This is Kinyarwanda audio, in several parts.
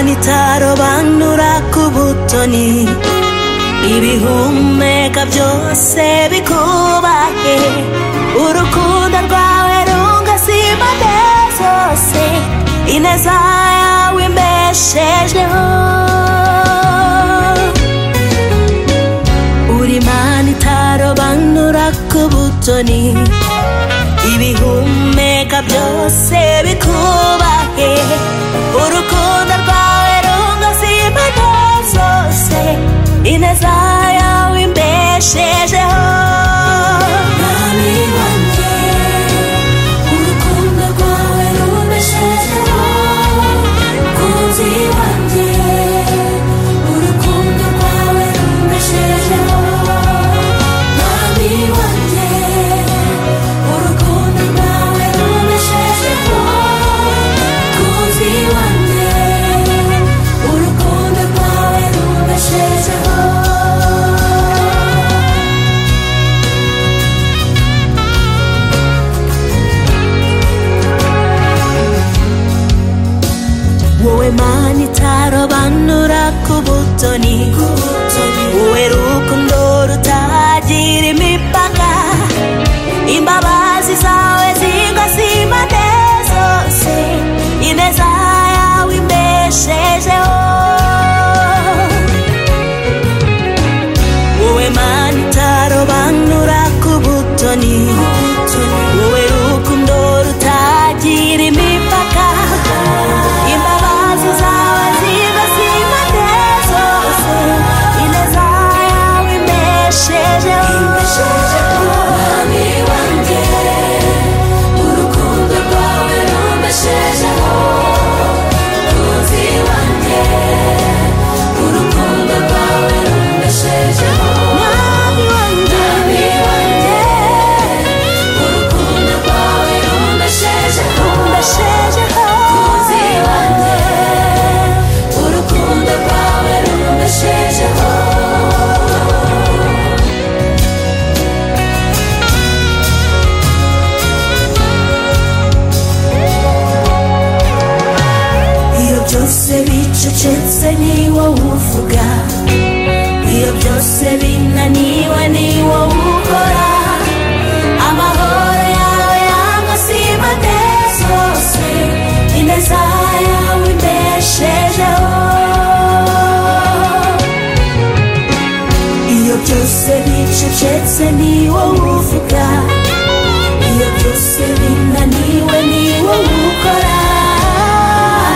bitaro banyuraka ubutoni ibihumeka byose bikubahe urukundo rwawe rugasiba zose ineza yawe imbeshejeho uri mani itaro banyuraka ubutoni ibihumeka byose bikubahe urukundo rwawe rungasimba zose ineza yawe imbeshejeho mwami wanjye urukundo rwawe rumbeshejeho mukunzi wanjye urukundo rwawe rumbeshejeho mwami wanjye urukundo rwawe rubeshejeho mukunzi wanjye urukundo rwawe rubeshejeho wowe mani itarobanura ku butoni wowe rukundo rutagira imipaka imbabazi zawe zigasima zose ineza yawe imbeshejeho wowe mani itarobanura ku butoni wowe rukundo rutagira imipaka imbabazi zawe zigasima zose ineza yawe imbeshejeho Mwami wanjye urukundo rwawe rumbeshejeho mukunzi wanjye urukundo rwawe rumbeshejeho mwami wanjye Mwami wanjye urukundo rwawe rumbeshejeho mbeshejeho mukunzi wanjye urukundo rwawe rumbeshejeho iyo byose bicecetse ni wowe uvuga iyo byose binaniwe ni wowe ukora amahoro yawe yamasibade zose ineza yawe imbeshejeho iyo byose bicecetse ni wowe uvuga iyo byose binaniwe ni wowe ukora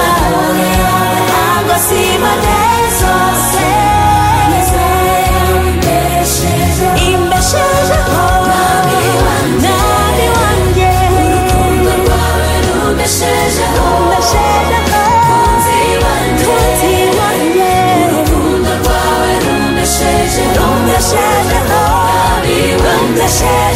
amahoro yawe yamasibade zose ineza yawe imbeshejeho imbeshejeho mwami wanjye urukundo rwawe rumbeshejeho mukunzi wanjye urukundo rwawe rumbeshejeho Mwami wanjye